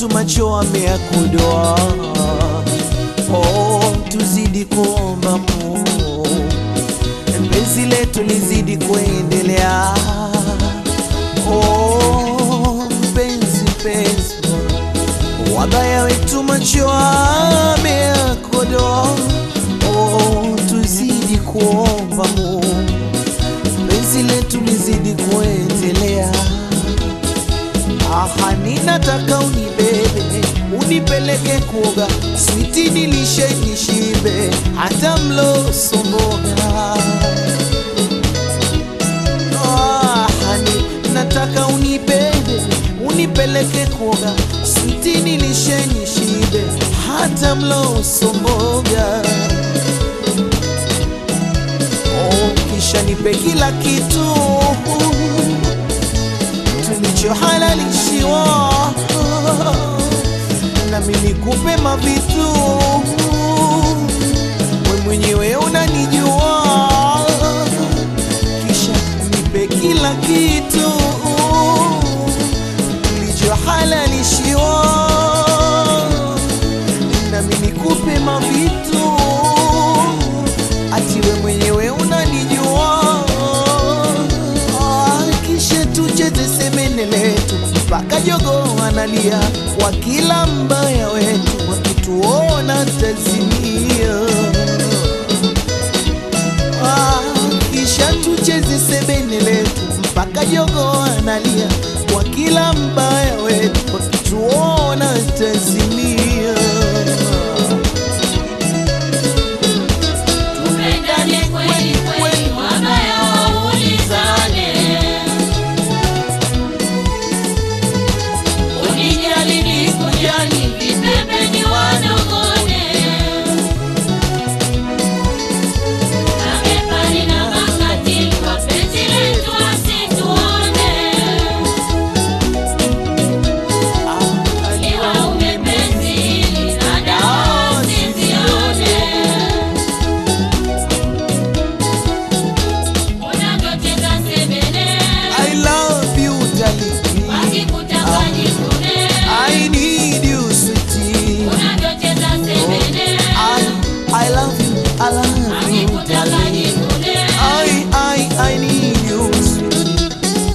wetu macho ameyakodoa. Oh, tuzidi kuomba Mungu, penzi letu lizidi kuendelea. Oh, penzi penzi, wabaya wetu macho ameyakodoa. Oh, tuzidi kuomba Mungu, penzi letu lizidi kuendelea. Aha, ninataka unibebe unipeleke kuoga, switi nilishe nishibe, hata mlo somboga. Aha, ni- nataka unibebe unipeleke kuoga, switi nilishe nishibe, hata mlo somboga. Oh, kisha nipe kila kitu tulichohalalishiwa nami nikupe mavitu we mwenyewe unanijua kisha nipe kila kitu tulichohalalishiwa nami nikupe mavitu ati we mwenyewe unanijua Ah, kisha tucheze semene letu mpaka jogo analia kwa kila mbaya wetu wakituona tazimia Ah, kisha tucheze sebene letu mpaka jogo analia kwa kila mbaya wetu wakituona tazimia Tupendane kweli kweli, wabaya waulizane. Unijali nikujali, vipembeni wanong'one. Mabepari na makatili, wapenzi letu wasituone. Iwa umepenzi hili na dawa usizione. Unavyocheza sebene, I love you darling wakikutaka jikune. I need you sweetie Unavyocheza sebene, I, I love you, I love you, wakikutaka darling. jikune. I, I, I need you, sweetie.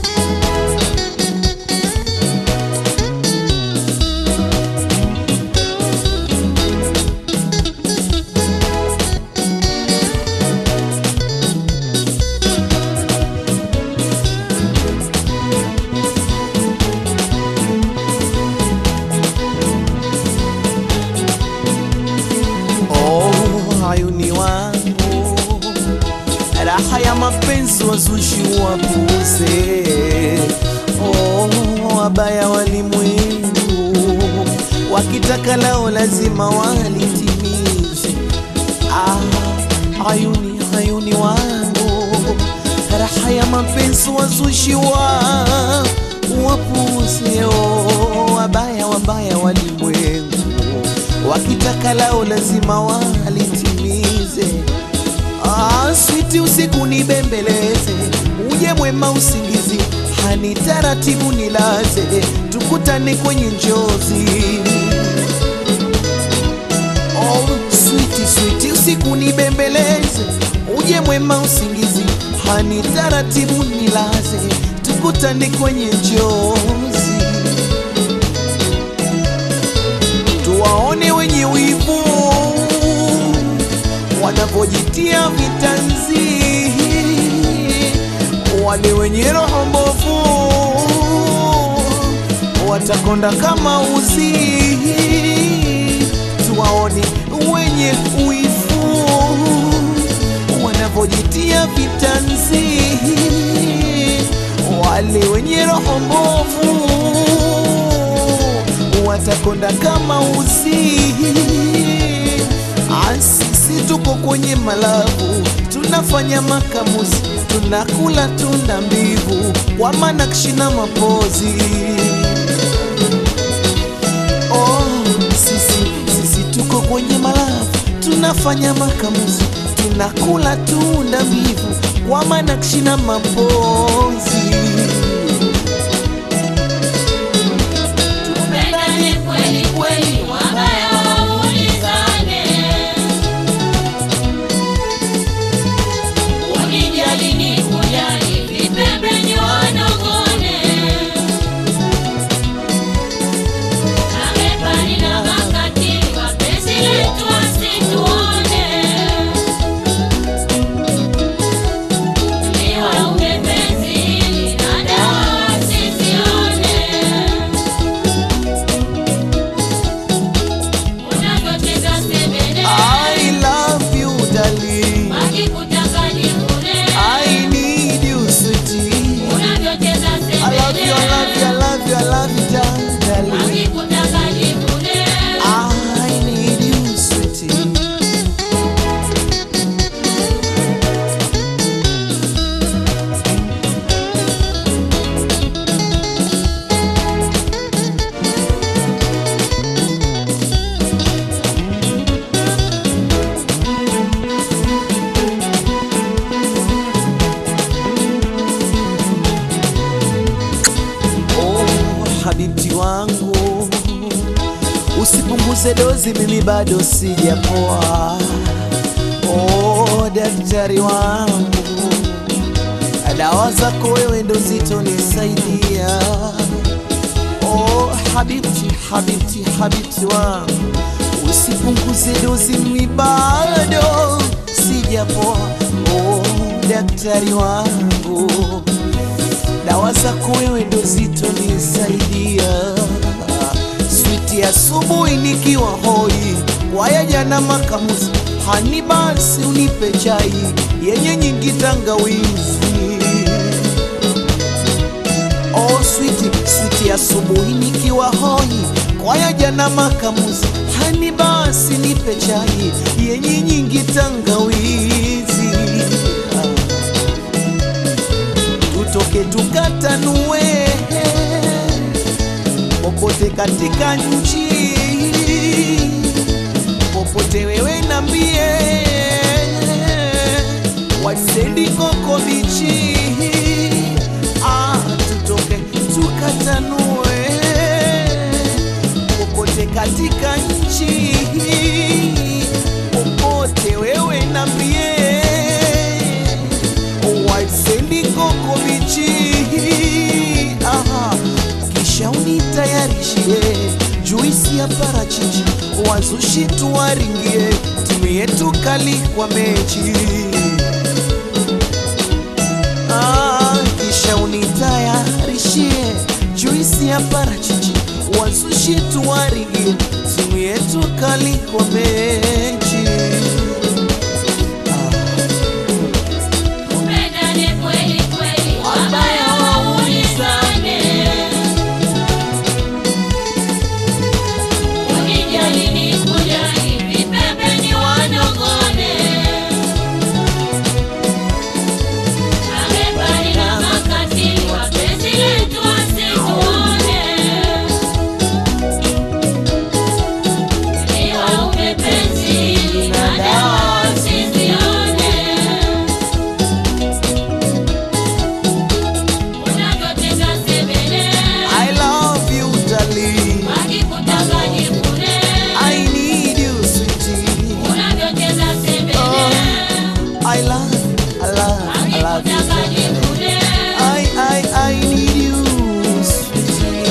Oh, hayuni wangu, raha ya mapenzi wazushi wapuze. Oh, wabaya walimwengu, wakitaka lao lazima walitimize. Ah, hayuni hayuni wangu, raha ya mapenzi wazushi wa wapuze. Oh, wabaya wabaya walimwengu wakitaka lao lazima walitimize. Ah, switi usiku nibembeleze, uje mwema usingizi, hani taratibu nilaze, tukutane kwenye njozi. Oh, switi switi usiku nibembeleze, uje mwema usingizi, hani taratibu nilaze, tukutane kwenye njozi. tuwaone wenye wivu wanavyojitia vitanzi, wale wenye roho mbovu watakonda kama uzi. Tuwaone wenye wivu wanavyojitia vitanzi, wale wenye roho mbovu watakonda kama uzi. Ah, Sisi tuko kwenye malabu, tunafanya makamuzi, tunakula tunda mbivu kwa manakshi na mapozi. Oh, sisi sisi tuko kwenye malabu, tunafanya makamuzi, tunakula tunda mbivu kwa manakshi na mapozi. Tupendane kweli usipunguze dozi, mimi bado sijapoa. Oh, daktari wangu, dawa zako wewe ndo zitonisaidia. Oh, habibti, habibti, habibti wangu, usipunguze dozi, mimi bado sijapoa. Oh, daktari wangu, dawa zako wewe ndo zitonisaidia. Switi asubuhi nikiwa hoi, waya jana makamuzi, hani basi unipe chai yenye nyingi tangawizi. Oh, switi switi asubuhi nikiwa hoi, kwaya jana makamuzi, hani basi nipe chai yenye nyingi tangawizi. Tutoke tukatanue popote katika nchi, popote wewe nambie, wasendi koko bichi, ah, tutoke tukatanue popote katika nchi, popote wewe nambie, wasendi koko bichi, aha kisha unitayarishie juisi ya parachichi, wazushi tuwaringie, timu yetu kali kwa mechi. Ah, kisha unitayarishie juisi ya parachichi, wazushi tuwaringie, timu yetu kali kwa mechi. Tupendane kweli kweli, wabaya waulizane. Unijali nikujali, vipembeni wanogone. Mabepari na makatili, wapenzi letu wasituone. Iwa umepenzi na dawa usizione. Unavyotenda sebele, I love you darling, wakikutaka jikune. I need you sweetie. Unavyotenda sebele, I love, I love, I love you. wakikutaka jikune. I, I, I need you, sweetie.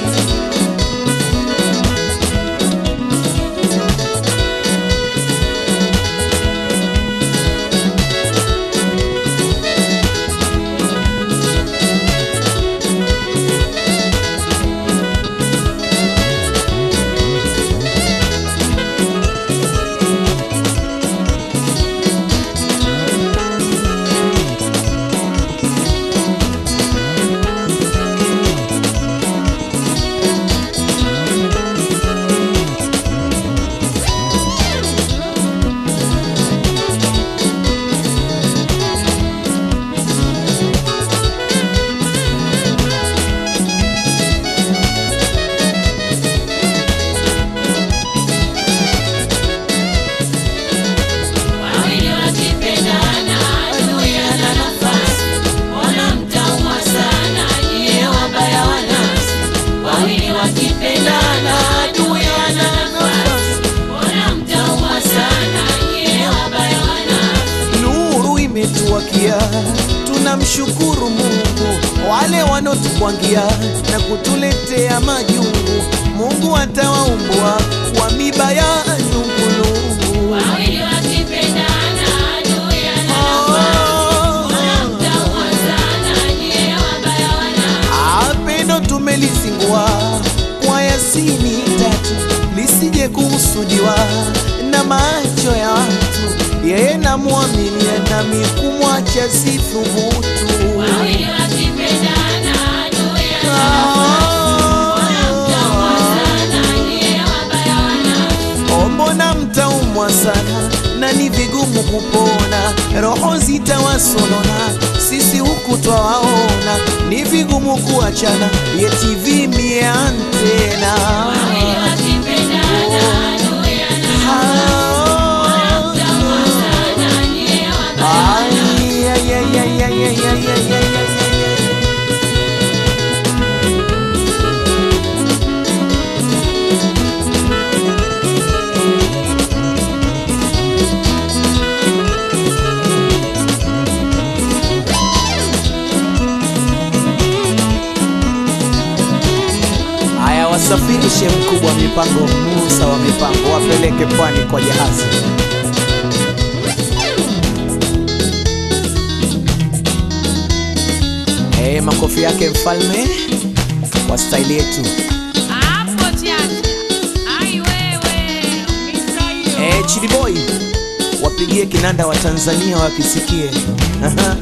Wawili wakipendana, adui ana nafasi. Mbona mtaumwa sana, nyie wabaya wa nafsi. Wawili wakipendana, adui ana nafasi. Mbona mtaumwa sana, nyie wabaya wa nafsi. Nuru imetuwakia, tunamshukuru Mungu. Wale wanotukwangia na kutuletea majungu, Mungu atawaumbua kwa miba ya nungulungu. Wawili wakipendana, adui ana nafasi. Mbona mtaumwa sana, nyie wabaya wa nafsi. Apendo tumelizingua kwa Yasini tatu, lisije kuhusudiwa na macho ya watu. Yeye namwamini nami kumwacha sithubutu. Wawili wakipendana, adui ana mtaumwa sana, nyie wabaya wa nafsi. Oh, mbona mtaumwa sana na ni vigumu kupona, roho zitawasonona, sisi huku twawaona, ni vigumu kuachana, yeti vimie antena Wawili wakipendana, adui ana Ah, mtaumwa sana, nyie wabaya wa ay, ay, ay, ay, ay, ay, ay, ay, ay, ay, ay. Mshe mkubwa wa mipango, Musa wa mipango, wapeleke pwani kwa jahazi. Eh, makofi yake mfalme wa staili yetu. Hapo chacha. Ai wewe. Misa hiyo. Eh, Chidi Boy wapigie kinanda wa Tanzania wakisikie. Aha.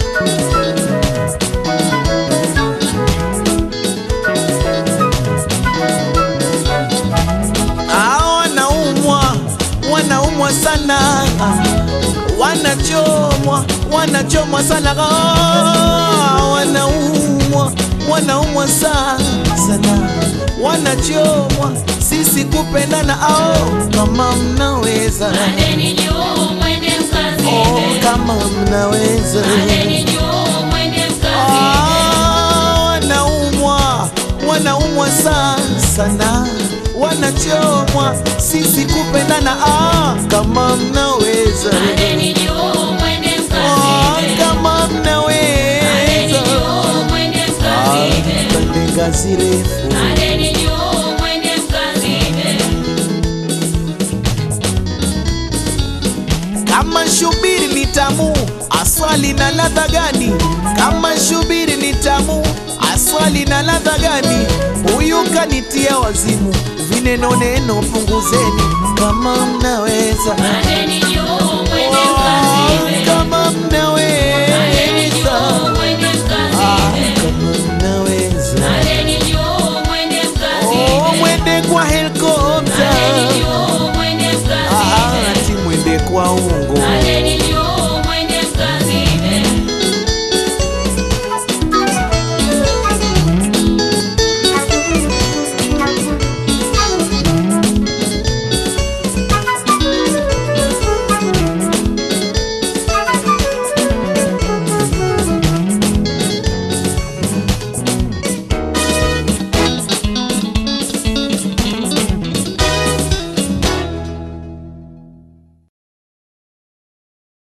Ah, wanaumwa wanaumwa sana wanachomwa wanachomwa sana Ah, wanaumwa wanaumwa sana sana wanachomwa sisi kupendana ao kama mnaweza Pandeni juu mwende mkazike. oh, kama mnaweza Pandeni juu mwende mkazike. Ah, wanaumwa wanaumwa sana sana wanachomwa sisi kupendana ah, kama mnaweza Pandeni juu mwende ah, mkazike. kama Pandeni mnaweza juu mwende Ah, mkazike. pande ngazi refu Pandeni juu mwende mkazike. kama shubiri ni tamu aswali na ladha gani kama shubiri ni tamu aswali na ladha gani huyu kanitia wazimu vineno neno punguzeni kama mnaweza Pandeni